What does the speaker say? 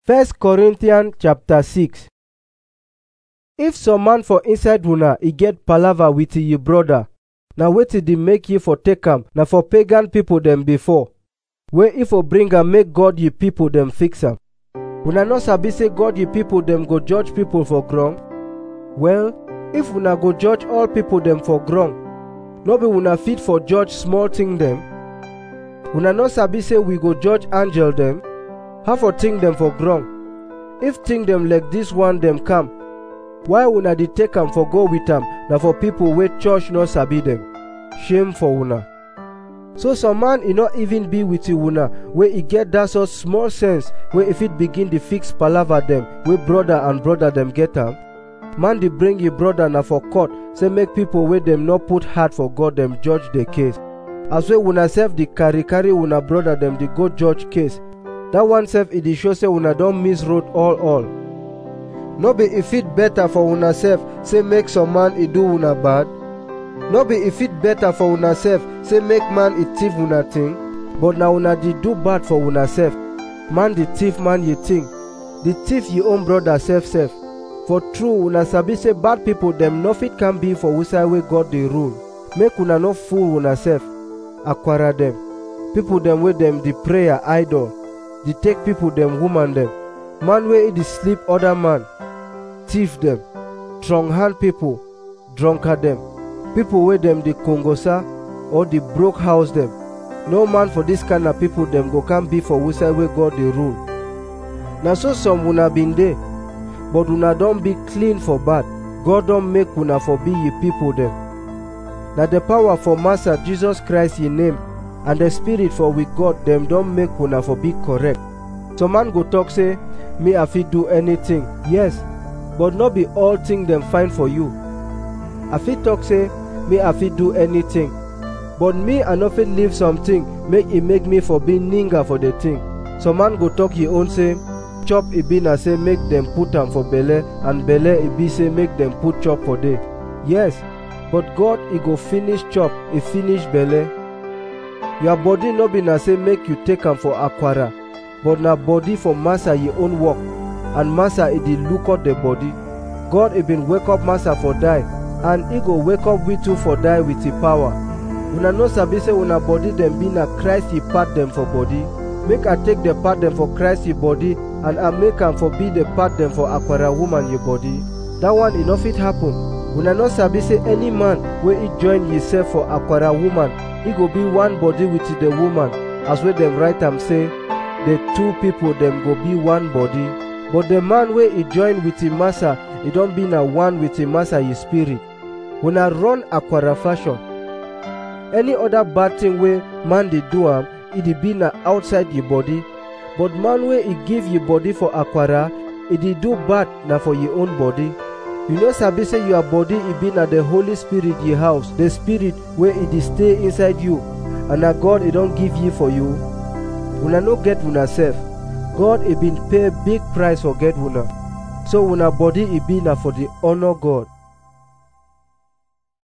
1 Corinthians chapter 6 If some man for inside una e get palava with ye brother, na wetin dey make ye for take am na for pagan people dem before, wey if for bring am make God ye people dem fix am. Una no sabi say God ye people dem go judge people for ground? Well, if una go judge all people dem for ground, no be una fit for judge small thing dem? Una no sabi say we go judge angel dem? How for think dem for ground? If think dem like this one dem come, why una dey take am for go with am na for people wey church no sabi dem? Shame for una. So some man e no even be with una wey e get that sort small sense wey e fit begin dey fix palava dem wey brother and brother dem get am? Man dey bring e brother na for court say make people wey dem no put heart for God dem judge the case. As wey una sef dey carry carry una brother dem dey go judge case, that one sef e dey show say una don miss road all all. No be e fit better for una sef say make some man e do una bad? No be e fit better for una sef say make man e thief una thing? But na una dey do bad for una sef. Man dey thief man ye thing. The thief ye own brother sef sef. For true una sabi say bad people dem no fit can be for wusai wey God dey rule. Make una no fool una sef. Akwara dem. People dem wey dem dey prayer idol. Dey take people dem woman dem. Man wey e dey sleep other man. Thief dem. Strong hand people. Drunkard dem. People wey dem dey kongosa or dey broke house dem. No man for this kind of people dem go come be for wusai wey God dey rule. Na so some una bin dey, but una don be clean for bad. God don make una for be ye people dem. Na the power for Master Jesus Christ ye name and the spirit for with God dem don make una for be correct. Some man go talk say, me I fit do anything. Yes, but no be all thing dem fine for you. I fit talk say, me I fit do anything. But me I no fit leave something make e make me for be ninga for the thing. Some man go talk e own say, chop e be na say make dem put am for belle and belle e be say make dem put chop for there. Yes, but God e go finish chop e finish belle. Your body no be na say make you take am for akwara, but na body for massa ye own work, and massa e dey look out the body. God e been wake up massa for die, and e go wake up we too for die with e power. Una no sabi say una body dem be na Christ ye part dem for body. Make I take the part dem for Christ ye body, and I make am for be the part dem for akwara woman ye body. That one e no fit happen. Una no sabi say any man wey e join himself for akwara woman, e go be one body with the woman, as wey dem write am say, the two people dem go be one body. But the man wey e join with him massa, e don be na one with him massa ye spirit. Una run akwara fashion. Any other bad thing wey man dey do am, e dey be na outside ye body. But man wey e give ye body for akwara, e dey do bad na for ye own body. You no sabi say your body e be na the Holy Spirit ye house, the spirit wey e dey stay inside you, and na God e don give ye for you. Una no get una sef. God e been pay big price for get una. So una body e be na for the honor God.